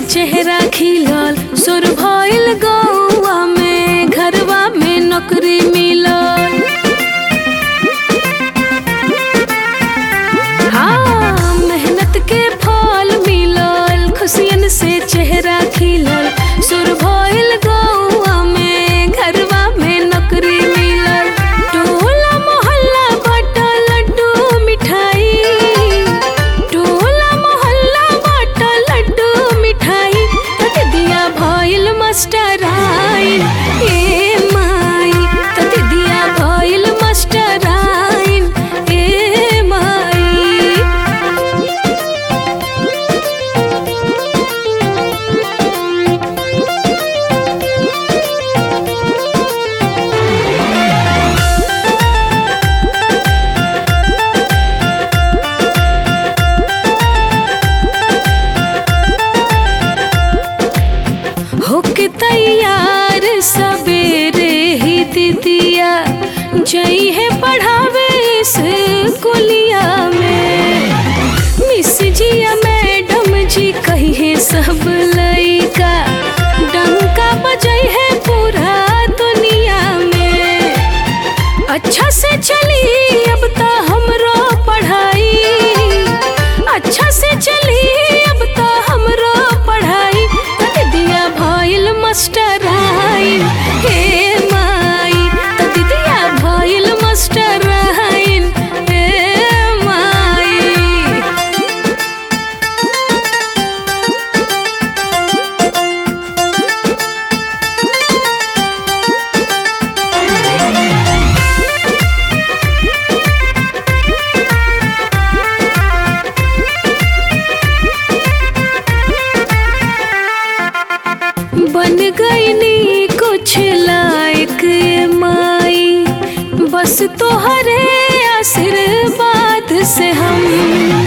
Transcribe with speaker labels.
Speaker 1: चेहरा खिलल सुर भइल गौआ में घरवा में नौकरी मिलल हाँ मेहनत के फल मिलल खुशियन से चेहरा खिलल सुर भइल गौआ में घरवा में नौकरी मिलल टोला मोहल्ला बाटल लड्डू मिठाई टोला मोहल्ला बाटल लड्डू मिठाई तत दिया भइल मास्टर आइन ए माई तत दिया भइल मास्टर आइन ए माई होके तैयार सवेरे ही दीदिया जई है पढ़ावे स्कूलिया में मिस जिया मैडम जी कही है सब लइका डंका बजई है पूरा दुनिया में अच्छा से चली अब तो हमरो पढ़ाई अच्छा से चली अब तो हमरो पढ़ाई तक दिया भइल मास्टर आइन हे माई तक दिया भइल मास्टर आइन हे माई बन गईनी कुछ लायक ये माई बस तोहरे आशीर्वाद से हम